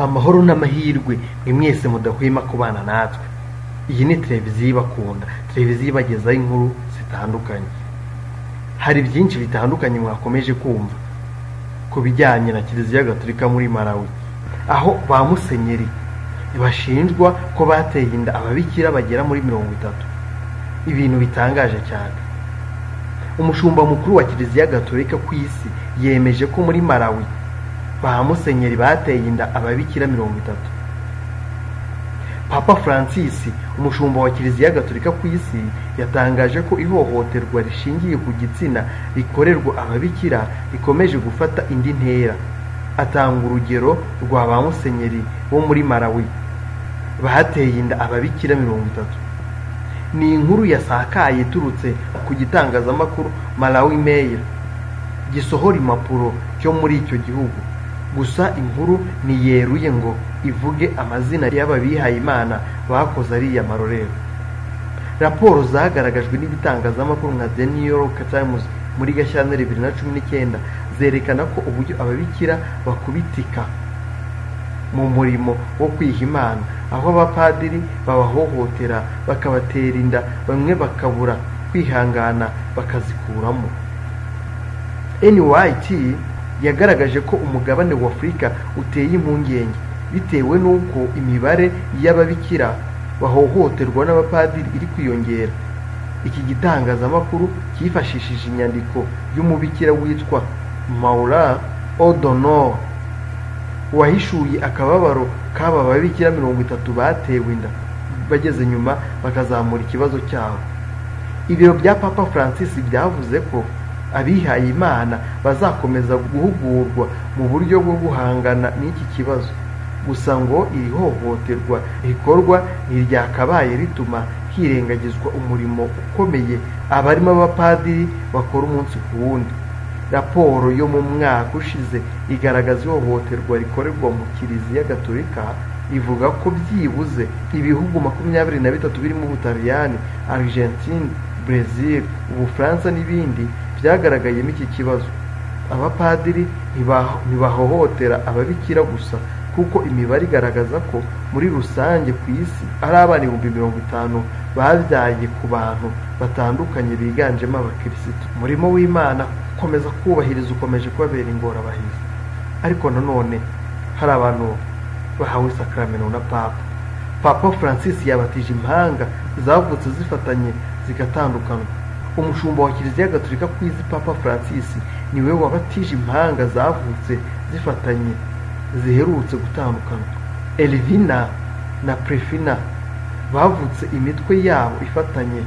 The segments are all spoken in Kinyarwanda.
amahoro n'amahirwe mwe mwese mudahwema kubana natwe iyi ni televiziyo ibakunda televiziyo ibagezaho inkuru zitandukanye hari byinshi bitandukanye mwakomeje kumva ku bijyanye na kiliziya gaturika muri marawi aho ba musenyeri bashinjwa ko bateye inda ababikira bagera muri mirongo itatu ibintu bitangaje cyane umushumba mukuru wa kiliziya gaturika ku isi yemeje ko muri marawi ba musenyeri bateye inda ababikira mirongo itatu papa francis umushumba wa kiliziya gaturika ku isi yatangaje ko ihohoterwa rishingiye ku gitsina rikorerwa ababikira rikomeje gufata indi ntera atanga urugero rwa ba musenyeri bo muri marawi bateye inda ababikira mirongo itatu ni inkuru yasakaye iturutse ku gitangazamakuru marawi mail gisohora impapuro cyo muri icyo gihugu gusa inkuru ntiyeruye ngo ivuge amazina y'ababihaye imana bakoze ariya marorero raporo zagaragajwe n'ibitangazamakuru nka the new york times muri gashyantare bibiri na cumi n'icyenda zerekana ko uburyo ababikira bakubitika mu murimo wo kwiha imana aho abapadiri babahohotera bakabatera inda bamwe bakabura kwihangana bakazikuramo nyt yagaragaje ko umugabane wa afurika uteye impungenge bitewe n'uko imibare y'ababikira bahohoterwa n'abapadiri iri kwiyongera iki gitangazamakuru cyifashishije inyandiko y'umubikira witwa maura odonor wahishuye akababaro k'aba babikira mirongo itatu batewe inda bageze nyuma bakazamura ikibazo cyabo ibiro bya papa francis byavuze ko abihaye imana bazakomeza guhugurwa mu buryo bwo guhangana n'iki kibazo gusa ngo iri hohoterwa rikorwa ntiryakabaye rituma hirengagizwa umurimo ukomeye abarimo abapadiri bakora umunsi ku wundi raporo yo mu mwaka ushize igaragaza ihohoterwa rikorerwa mu kiliziya gaturika ivuga ko byibuze ibihugu makumyabiri na bitatu birimo ubutaliyani argentine brezil ubufaransa n'ibindi byagaragayemo iki kibazo abapadiri ntibahohotera ababikira gusa kuko imibare igaragaza ko muri rusange ku isi ari abana ibihumbi mirongo itanu babyaye ku bantu batandukanye biganjemo abakirisitu umurimo w'imana ukomeza kubahiriza ukomeje kubabera ingorabahizi ariko nanone hari abantu bahawe isakaramentu na papa papa francis yabatije impanga zavutse zifatanye zigatandukana umushumba wa kiliziya gaturika ku izi papa francis niwe wabatije impanga zavutse zifatanye ziherutse gutandukana elvina na prefina bavutse imitwe yabo ifatanye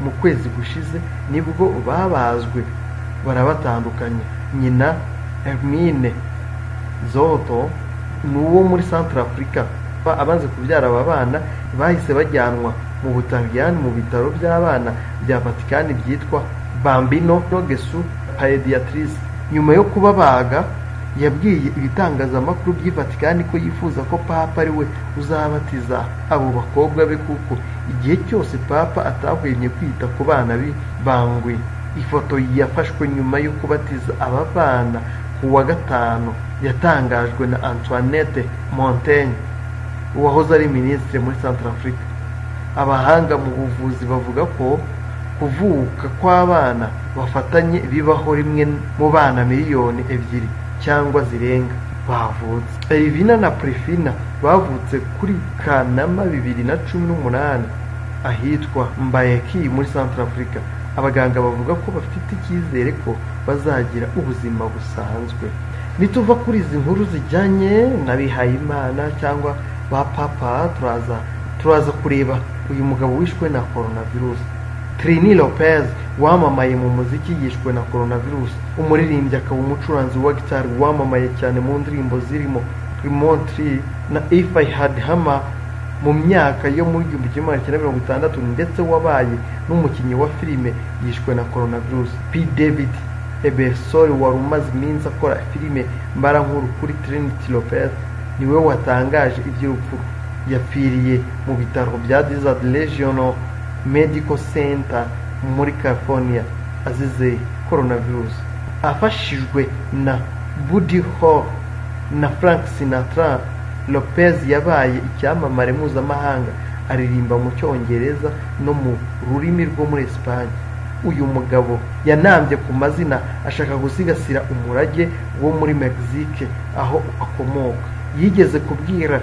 mu kwezi gushize nibwo babazwe barabatandukanye nyina hermine zoto ni uwo muri santara afurika abanze kubyara aba bana bahise bajyanwa mu butaliyani mu bitaro by'abana bya vatikani byitwa bambino nogesu payediyatirisi nyuma yo kubabaga yabwiye ibitangazamakuru by'i vatikani ko yifuza ko papa ari we uzabatiza abo bakobwa be kuko igihe cyose papa atahwemye kwita ku bana bangwe ifoto yafashwe nyuma yo kubatiza aba bana ku wa gatanu yatangajwe na antoinette montaigne uwahoze ari minisitiri muri santara afurika abahanga mu buvuzi bavuga ko kuvuka kw'abana bafatanye bibaho rimwe mu bana miliyoni ebyiri cyangwa zirenga bavutse erivina na prefina bavutse kuri kanama bibiri na cumi n'umunani ahitwa mbayeki muri santara afurika abaganga bavuga ko bafite icyizere ko bazagira ubuzima busanzwe nituva kuri izi nkuru zijyanye n'abihayimana cyangwa ba papa turaza turaza kureba uyu mugabo wishwe na coronavirus Trini Lopez wamamaye mu muziki yishwe na coronavirus umuririmbyi akaba umucuranzi wa gitari wamamaye cyane mu ndirimbo zirimo Tremontri na If I Had Hammer mu myaka yo muri igihumbi kimwe magana cyenda mirongo itandatu ndetse wabaye n'umukinnyi wa filime yishwe na coronavirus P David Ebesori wari umaze iminsi akora filime mbarankuru kuri Trinity Lopez niwe watangaje iby'urupfu yapfiriye mu bitaro bya Desert Regional Medical Center muri California azize coronavirus afashijwe na Buddy Hall na Frank Sinatra lopez yabaye icyamamare mpuzamahanga aririmba mu cyongereza no mu rurimi rwo muri esipanye uyu mugabo yanambye ku mazina ashaka gusigasira umurage wo muri mexique aho akomoka yigeze kubwira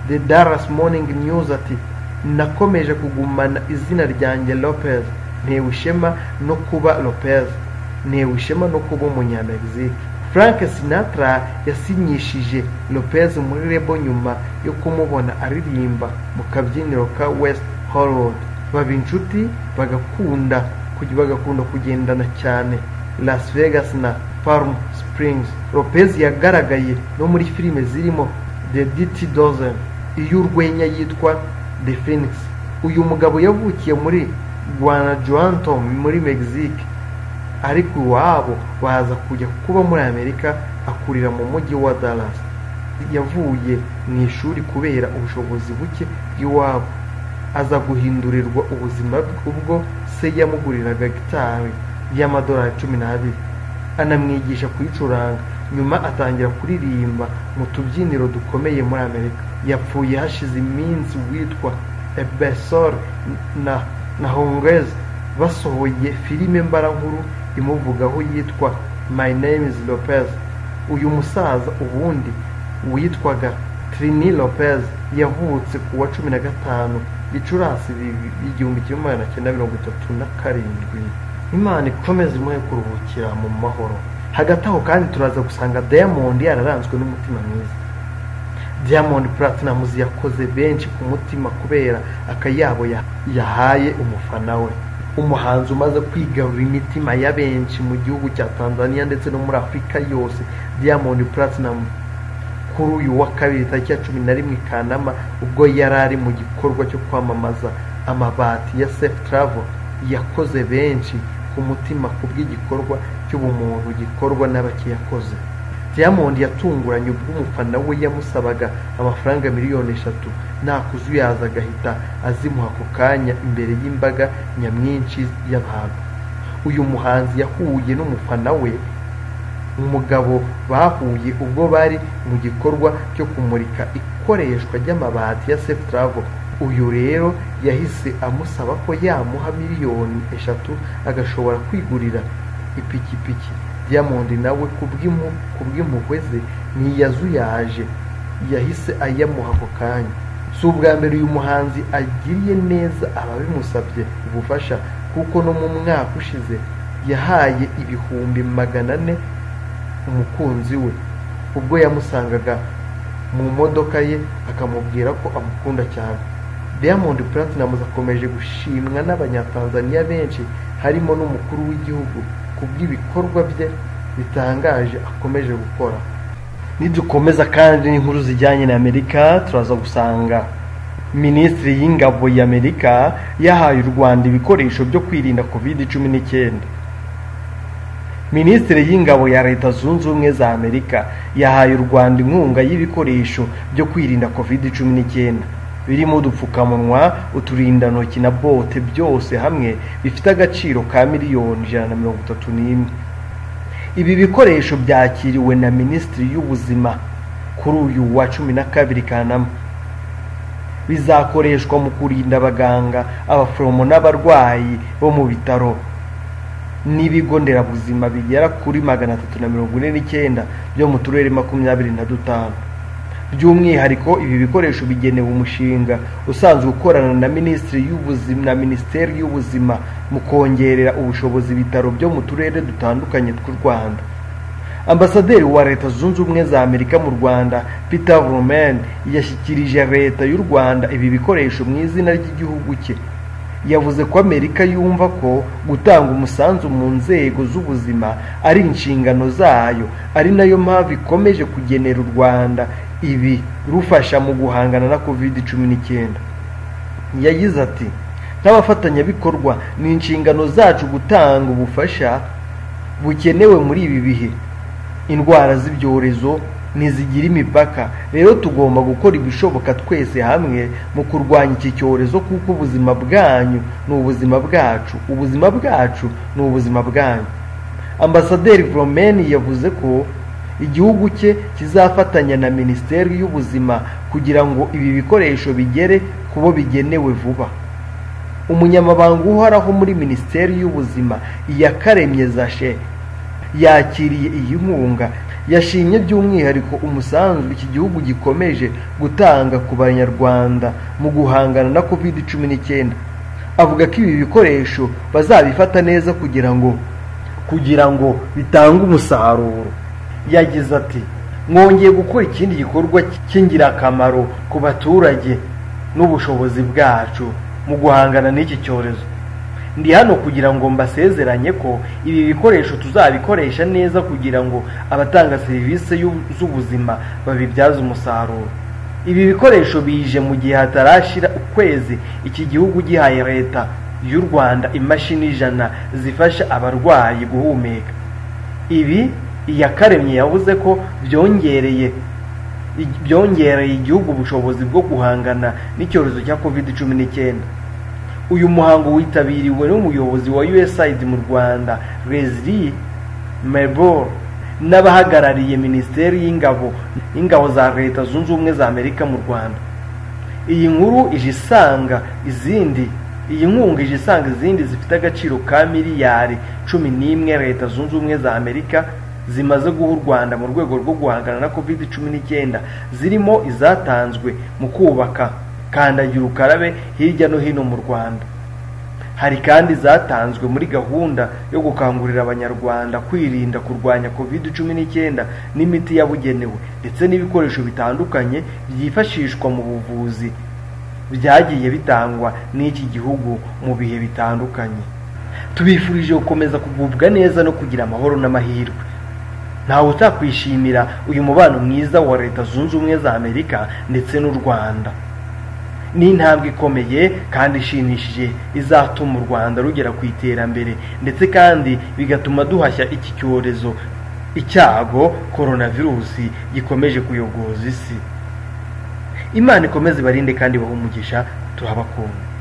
the dallas morning news ati nakomeje kugumana izina ryanjye lopez ntewe ishema no kuba lopez ntewe ishema no kuba umunyamegizike frank sinatra yasinyishije lopez muri rebo nyuma yo kumubona aririmba mu kabyiniro ka west hollywood baba inshuti bagakunda kujya bagakunda kugendana cyane las vegas na palm springs lopez yagaragaye no muri filime zirimo the dt dozen iy'urwenya yitwa the phoenix uyu mugabo yavukiye muri guanajuato muri mexique ariko iwabo baza kujya kuba muri amerika akurira mu mujyi wa dallas yavuye mu ishuri kubera ubushobozi buke bw'iwabo aza guhindurirwa ubuzima bwe ubwo se yamuguriraga gitari y'amadolari cumi n'abiri anamwigisha kuyicuranga nyuma atangira kuririmba mu tubyiniro dukomeye muri amerika yapfuye hashize iminsi witwa ebesor na na hongeze basohoye filime mbarankuru imuvugaho yitwa my name is lopez uyu musaza ubundi witwaga trini lopez yavutse ku wa cumi na gatanu gicurasi igihumbi kimwe magana cyenda mirongo itatu na karindwi imana ikomeze imuhe kuruhukira mu mahoro hagati aho kandi turaza gusanga diamond yararanzwe n'umutima mwiza diamond platnumz yakoze benshi ku mutima kubera akayabo yahaye umufana we umuhanzi umaze kwigarura imitima ya benshi mu gihugu cya tanzania ndetse no muri afurika yose diamond platnumz kuri uyu wa kabiri tariki ya cumi na rimwe kanama ubwo yari ari mu gikorwa cyo kwamamaza amabati ya safe travel yakoze benshi ku mutima ku bw'igikorwa cy'ubumuntu gikorwa n'abakiyakoze diamond yatunguranye ubwo umufana we yamusabaga amafaranga miliyoni eshatu nta kuzuyaza agahita azimuha ako kanya imbere y'imbaga nyamwinshi y'abantu uyu muhanzi yahuye n'umufana we umugabo bahuye ubwo bari mu gikorwa cyo kumurika ikoreshwa ry'amabati ya safe travel uyu rero yahise amusaba ko yamuha miliyoni eshatu agashobora kwigurira ipikipiki diamond nawe kubw'impuhwe ze ntiyazuyaje yahise ayamuha ako kanya si ubwa mbere uyu muhanzi agiriye neza ababimusabye ubufasha kuko no mu mwaka ushize yahaye ibihumbi magana ane umukunzi we ubwo yamusangaga mu modoka ye akamubwira ko amukunda cyane diamond platnumz akomeje gushimwa n'abanyatanzaniya benshi harimo n'umukuru w'igihugu ku bw'ibikorwa bye bitangaje akomeje gukora nidukomeza kandi n'inkuru zijyanye na amerika turaza gusanga minisitiri y'ingabo y'amerika yahaye u rwanda ibikoresho byo kwirinda covid cumi n'icyenda minisitiri y'ingabo ya leta zunze ubumwe za amerika yahaye u rwanda inkunga y'ibikoresho byo kwirinda covid cumi n'icyenda birimo udupfukamunwa uturindantoki na bote byose hamwe bifite agaciro ka miliyoni ijana na mirongo itatu n'imwe ibi bikoresho byakiriwe na minisitiri y'ubuzima kuri uyu wa cumi na kabiri kanama bizakoreshwa mu kurinda abaganga abaforomo n'abarwayi bo mu bitaro n'ibigo nderabuzima bigera kuri magana atatu na mirongo ine n'icyenda byo mu turere makumyabiri na dutanu by'umwihariko ibi bikoresho bigenewe umushinga usanzwe ukorana na minisitiri y'ubuzima na minisiteri y'ubuzima mu kongerera ubushobozi ibitaro byo mu turere dutandukanye tw'u rwanda ambasaderi wa leta zunze ubumwe za amerika mu rwanda peter roman yashyikirije leta y'u rwanda ibi bikoresho mu izina ry'igihugu cye yavuze ko amerika yumva ko gutanga umusanzu mu nzego z'ubuzima ari inshingano zayo ari nayo mpamvu ikomeje kugenera u rwanda ibi rufasha mu guhangana na covid cumi n'icyenda yagize ati nk'abafatanyabikorwa ni inshingano zacu gutanga ubufasha bukenewe muri ibi bihe indwara z'ibyorezo ntizigira imipaka rero tugomba gukora ibishoboka twese hamwe mu kurwanya iki cyorezo kuko ubuzima bwanyu ni ubuzima bwacu ubuzima bwacu ni ubuzima bwanyu ambasaderi voromeni yavuze ko igihugu cye kizafatanya na minisiteri y'ubuzima kugira ngo ibi bikoresho bigere ku bo bigenewe vuba umunyamabanga uhoraho muri minisiteri y'ubuzima iyakaremye zashe yakiriye iyi nkunga yashimye by'umwihariko umusanzu iki gihugu gikomeje gutanga ku banyarwanda mu guhangana na covid cumi n'icyenda avuga ko ibi bikoresho bazabifata neza kugira ngo kugira ngo bitange umusaruro yagize ati mwongeye gukora ikindi gikorwa cy'ingirakamaro ku baturage n'ubushobozi bwacu mu guhangana n'iki cyorezo ndi hano kugira ngo mbasezeranye ko ibi bikoresho tuzabikoresha neza kugira ngo abatanga serivisi y'u- z'ubuzima babibyaze umusaruro ibi bikoresho bije mu gihe hatarashira ukwezi iki gihugu gihaye leta y'u rwanda imashini ijana zifasha abarwayi guhumeka ibi iyakaremye yavuze ko byongereye byongereye igihugu ubushobozi bwo guhangana n'icyorezo cya covid cumi n'icyenda uyu muhango witabiriwe n'umuyobozi wa usaid mu rwanda leslie mebor n'abahagarariye minisiteri y'ingabo y'ingabo za leta zunze ubumwe za amerika mu rwanda iyi nkuru ije isanga izindi iyi nkunga ije isanga izindi zifite agaciro ka miliyari cumi n'imwe leta zunze ubumwe za amerika zimaze guha u rwanda mu rwego rwo guhangana na covid cumi n'icyenda zirimo izatanzwe mu kubaka kandagira ukarabe hirya no hino mu rwanda hari kandi zatanzwe muri gahunda yo gukangurira abanyarwanda kwirinda kurwanya covid cumi n'icyenda n'imiti yabugenewe ndetse n'ibikoresho bitandukanye byifashishwa mu buvuzi byagiye bitangwa n'iki gihugu mu bihe bitandukanye tubifurije gukomeza kugubwa neza no kugira amahoro n'amahirwe ntawe utakwishimira uyu mubano mwiza wa leta zunze ubumwe za amerika ndetse n'u rwanda ni intambwe ikomeye kandi ishimishije izatuma u rwanda rugera ku iterambere ndetse kandi bigatuma duhashya iki cyorezo icyago coronavirusi gikomeje kuyogoza isi imana ikomeze ibarinde kandi bahe umugisha turabakunda